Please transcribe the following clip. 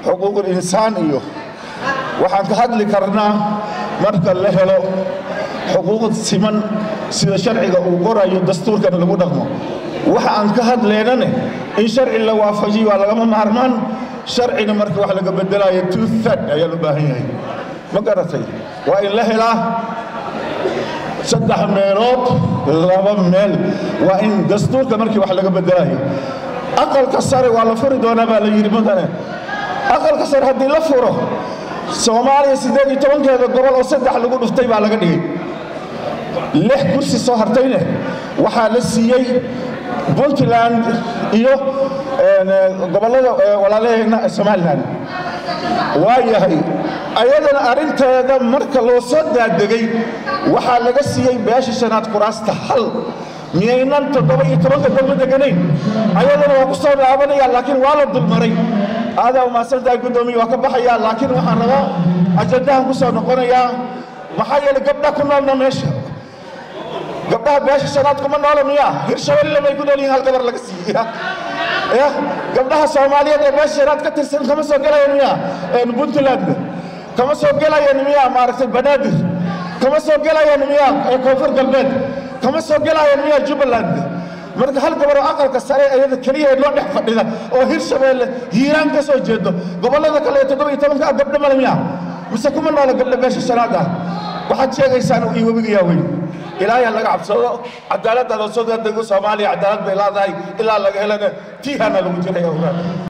xuquuqul insaan iyo waxaan ka hadli karnaa marka la helo xuquuq siman sida sharciga uu qorayo dastuurkan lagu dhaqmo waxa aan ka hadleynane in sharci la waafajiyo waa lagama maarmaan sharcina marka wax laga bedelayo two third ayaa loo baahan yahay ma garatay waa in la helaa saddex meelood laba meel waa in dastuurka markii wax laga bedelayo aqalka sare waa la furi doonaa baa la yidhi mudane aqalka sare haddii la furo soomaaliya siddeed iyo tobankeeda gobol oo saddex lagu dhuftay baa laga dhigay lix kursi soo hartayne waxaa la siiyey puntland iyo gobollada walaalaheenna somalilan waa yahay ayadana arrinteeda marka loo soo daadegay waxaa laga siiyey beesha shanaad kuraasta hal miyaynan toddoba iyo tobanka dowla deganayn ayadana waa ku soo laabanaya laakiin waa la dulmaray aadaa umahadsantahay guddoomiye waa ka baxayaa laakiin waxaan rabaa ajandahan ku soo noqonayaa maxaa yeelay gabdha ku noolna meesha gabdhaha beesha shanaad kuma noola miyaa hirshabelle may ku nool yihiin hal gabar laga siiya ya gabdhaha soomaaliyeed ee beesha shanaad ka tirsan kama soo gelayaan miyaa puntland kama soo gelayaan miyaa maaragtay banaadir kama soo gelayaan miyaa koonfur galbeed kama soo gelayaan miyaa jubbaland marka hal gabar oo aqalka sare ayada keliya ee loo dhex fadhida oo hirshabeelle hiiraan ka soo jeedo gobollada kale ee toddoba iyo tobanka gabdho male miyaa mise kuma noola gabdho beesha shanaad ah waxaad sheegaysaan iyo webigayaa weyn ilaahay ha laga cabsado cadaaladda soo dego soomaaliya cadaalad bay leedahay ilaa laga helana tiihana lagu jiraya ogaada